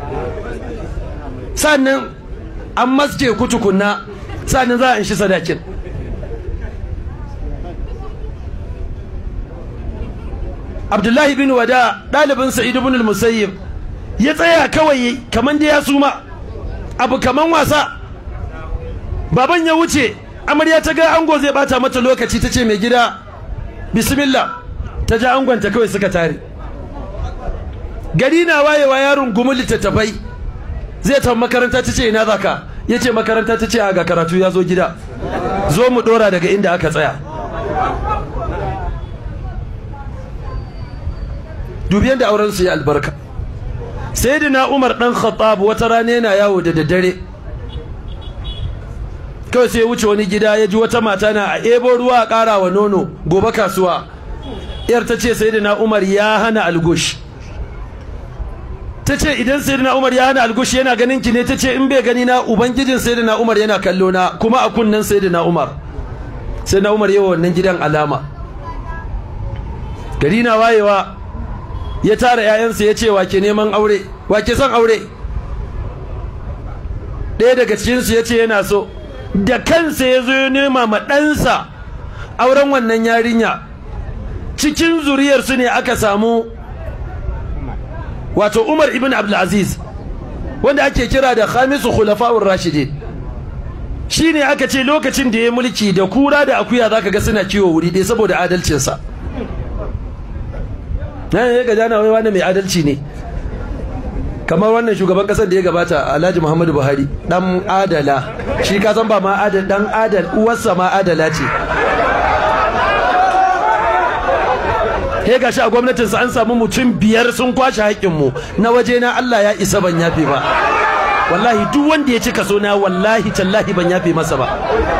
sannan an maske ku tukunna sannan za a in shi sadakin abdullahi bin wada ɗalibin sa'id ibn al-musayyib ya tsaya kawai kaman da ya suma abu kaman wasa baban ya wuce amarya ta ga ango zai bata mata lokaci ta ce mai gida bismillah ta ja angonta kawai suka tare gari na wayewa yaron gumu littattafai zai tafi makaranta ta ce ina zaka ya ce makaranta ta ce a ga karatu ya zo gida zo mu dora daga inda aka tsaya dubi yadda auren su ya albarka sayyidina umar dan khattab wata rana yana yawo da daddare kawai sai ya wuce wani gida ya ji wata mata na a ebo ruwa a ƙara wa nono gobe kasuwa yar ta ce sayyidina umar ya hana algush ta ce idan sayyidina umar ya hana algush yana ganin ki ne ta ce in bai gani na ubangijin sayyidina umar yana kallo na kuma a kunnen sayyidina umar sayyidina umar yawa wannan gidan alama gari na wayewa ya tara 'ya'yansa ya ce wake neman aure wake son aure ɗaya daga cikinsu ya ce yana so da kansa ya zo ya nema ma ɗansa auren wannan yarinya cikin zuriyarsu ne aka samu wato umar ibn abdulaziz wanda ake kira da khamisu khulafa'ur rashidin shi ne aka ce lokacin da ya mulki da kura da akuya zaka ga suna kiwo wuri ɗaya saboda adalcinsa na ya ga jana wai wani mai adalci ne kamar wannan shugaban kasar da ya gabata Alhaji Muhammadu Buhari dan adala shi ka san ba ma adal dan adal uwarsa ma adala ce he gashi a gwamnatin sa an samu mutum biyar sun kwashe haƙƙin mu na waje na Allah ya isa ban yafe ba wallahi duk wanda ya ci kaso na wallahi tallahi ban yafe masa ba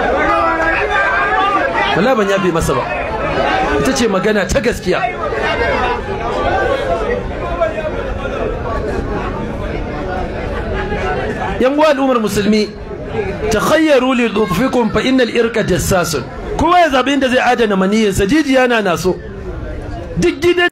wallahi ban yafe masa ba ita ce magana ta gaskiya yan uwa al'ummar musulmi takhayyaru li dhuffikum fa innal irqa jassasun kowa ya zabi inda zai adana maniyinsa jijiya na naso duk gidan